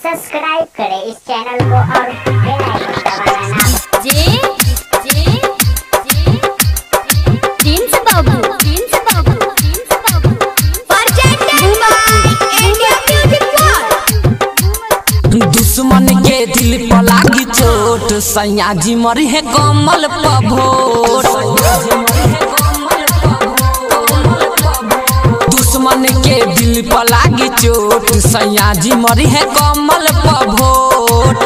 Subscribe करें इस channel को और बेल आइकन दबाना ना जे जे जे प्रिंस बाबू प्रिंस बाबू प्रिंस बाबू presented by India music world दुश्मन के दिल पर लागी चोट सैया जी मरी है कमल पभोट दुश्मन के दिल पर लागी चोट सैया जी मरी है कमल पभोट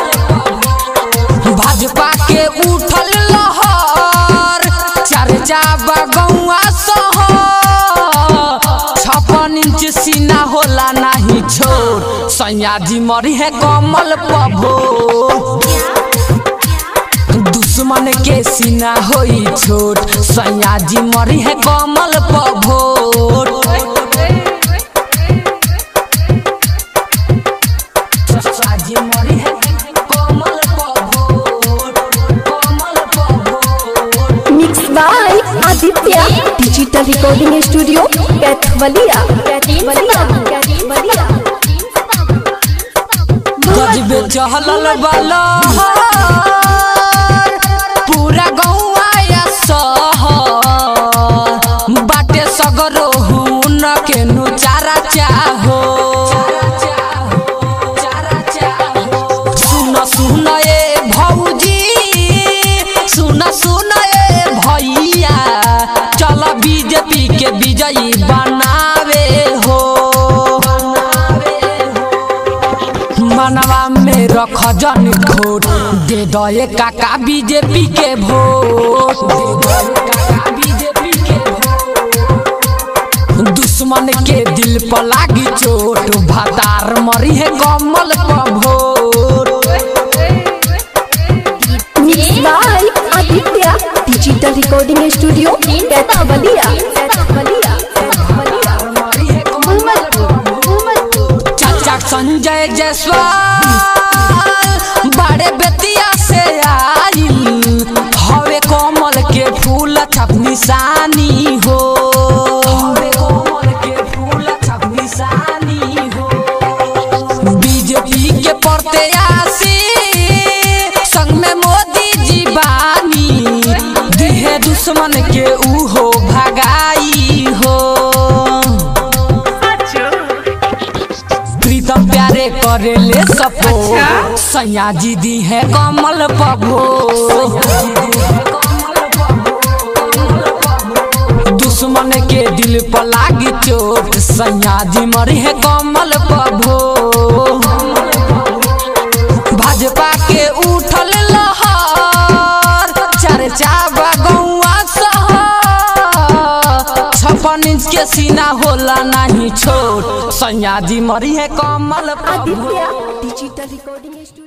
भाजपा के उठल लहर चर्चा बगौआ शहर छप्पन इंच सीना होला नाही छोड़ सैया जी मरी है कमल पभो दुश्मन के सीना होई छोट सैया जी मरी है कमल पभोट सैया जी मरी है कमल पभोट कमल पभोट mix by Aditya digital recording studio Kaithwaliya Kaithwaliya Kaithwaliya गजबे चहलल बलहर पूरा गौआ या शहर बाटे सगरो हुन के नु चारा चाहो सुन सुन ए भौजी सुन सुन ए भैया चल बीजेपी के विजयी बनावे हो मनवा में रख जन खोट दे दो ये काका बीजेपी के वोट दे दो ये काका बीजेपी के वोट। दुश्मन के दिल पर लागी चोट भातार मरी है कमल पर भोट mix by Aditya digital recording studio Kaithwaliya Kaithwaliya Kaithwaliya मरी है कमल पर चाचा संजय जायसवाल बड़े बेतिया से आइल हवे कमल के फूल छप निशानी हो हवे कमल के फूल छप निशानी हो बीजेपी के प्रत्याशी संग में मोदी जी बानी दिहे दुश्मन के उहो भगाई हो प्रीतम प्यारे करे ले सपो सैया जी दी है कमल पभो दुश्मन के दिल पर लागी चोट सैया जी मरी है कमल पभो भाजपा के उठल लहर चर्चा बगौआ शहर छप्पन इंच के सीना होला नहीं छोट सैया जी मरी है कमल पभो आदित्य डिजिटल रिकॉर्डिंग स्टूडियो